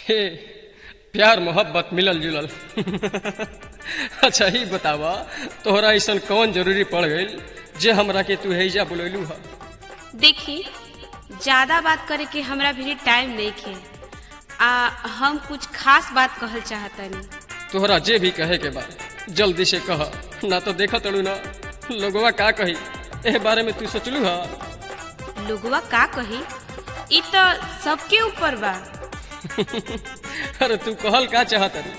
हे प्यार मोहब्बत मिलल जुलल अच्छा ही बतावा तोहरा ऐसा कौन जरूरी पड़ गई जे हमरा के तू हैजा बुलैलू हा देखी ज्यादा बात करे के हमरा भी टाइम नहीं खे आ हम कुछ खास बात कहल चाहतनी तोहरा जे भी कहे के बा जल्दी से कह ना तो देखा तड़ू ना लोगवा का कही एह बारे में तू सोचलू हा लोगवा का कही इ तो सबके ऊपर बा अरे तू कहल का चाहत रे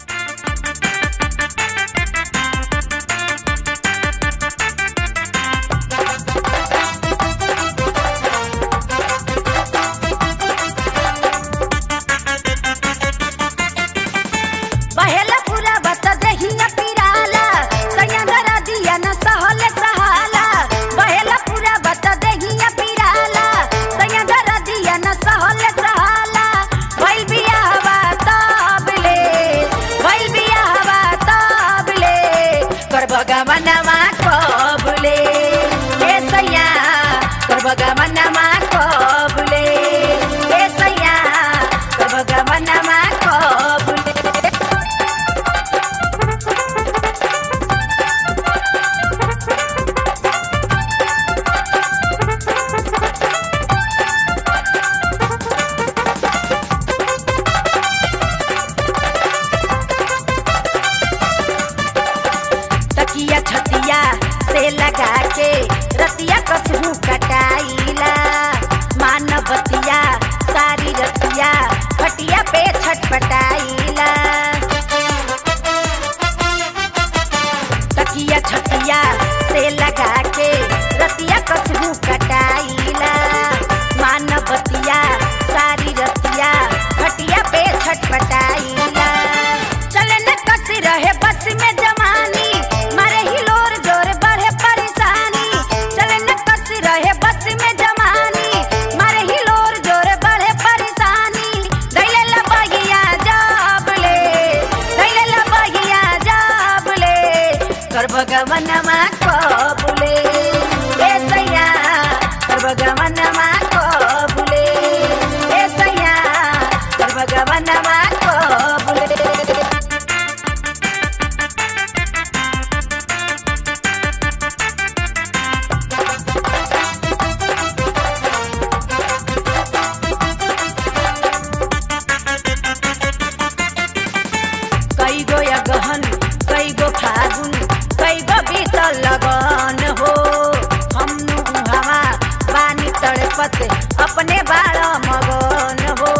पहला पूरा बता दहिया पिराला सैया धरा दिया न सहल सहाला पहला पूरा बता दहिया पिराला सैया धरा दिया न सहल सहाला भइल बियाहवा तबले भइल बियाहवा तबले करबगा मनवा कबले ए सैया करबगा मनवा कबले ए सैया करबगा मनवा कबले तकिया छतिया से लगा के रतिया कसहू कटाइला मानवतिया सारी रतिया खटिया पे छटपटाइला तकिया छतिया से लगा के रतिया कसहू कटाइला मानवतिया सारी रतिया खटिया पे छटपटाइला चले न कस रहे बस में जवानी मारे हिलोर जोर बढ़े परेशानी चले न कस रहे बस में जवानी मारे हिलोर जोर बढ़े परेशानी दैले लबगिया जाबले दैले लबगिया जाबले कर भगवनमा कबुले ए सैया कर भगवनमा कबुले ए सैया कर भगवनमा कबुले कई गो या गहन कई गो फागुन कई गो बीतल लगन हो हम हवा पानी तड़पत अपने बाल मगन हो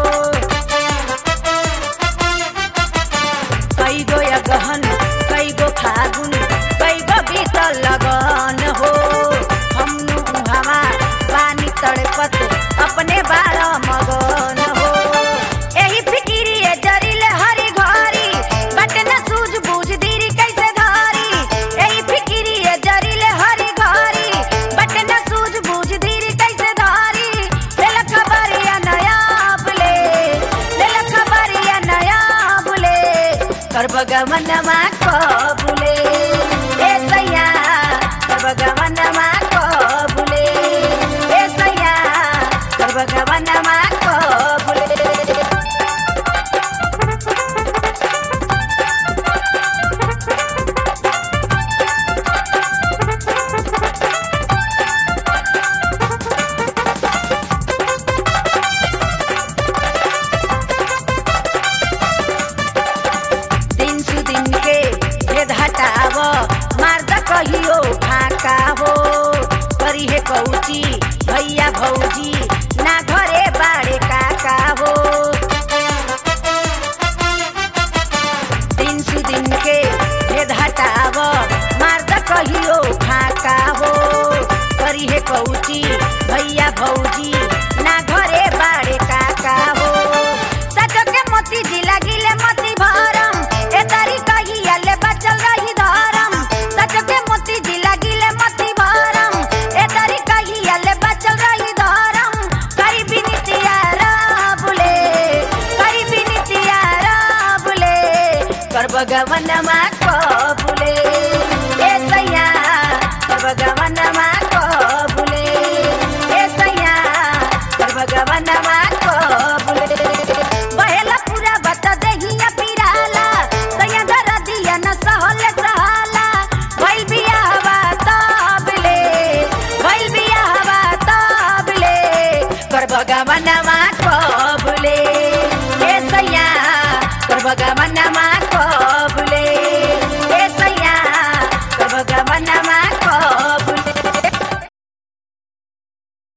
कई गो या गहन कई गो फागुन कई गो बीतल लगन हो हम हवा पानी तड़पत अपने बाल मगन हो एही फिकिरिए जरिले हरी घरी बट न सूझ बूझ दीरी कैसे धारी एही फिकिरिए जरिले हरी घरी बट न सूझ बूझ दीरी कैसे धारी लेल खबरिया नया बुले लेल खबरिया नया बुले कर भगवनमा कबुले ए सैया कर भगवनमा कबुले ए सैया कर भगवनमा कबुले दिन सु दिन के भेद हटाव मार्द कहियो फाका हो करी हे कौची भैया भौजी ना घरे बाड़े काका हो दिन सु दिन के भेद हटाव मार्द कहियो फाका हो करी हे कौची भैया भौजी ना घरे बाड़े काका हो सजो के मोती जिला गिले मोती भरम ए तारी कहिया ले बचल रही धरम सजो के मोती जिला गिले मोती भरम ए तारी कहिया ले बचल रही धरम करी बिनतिया राबुले करी बिनतिया राबुले कर भगवनमा कबुले ए सैया कर भगवनमा कबुले ए सैया कर भगवनमा कबुले बहेला पूरा बगवनमा कबुले ए सैया तोर बगवनमा कबुले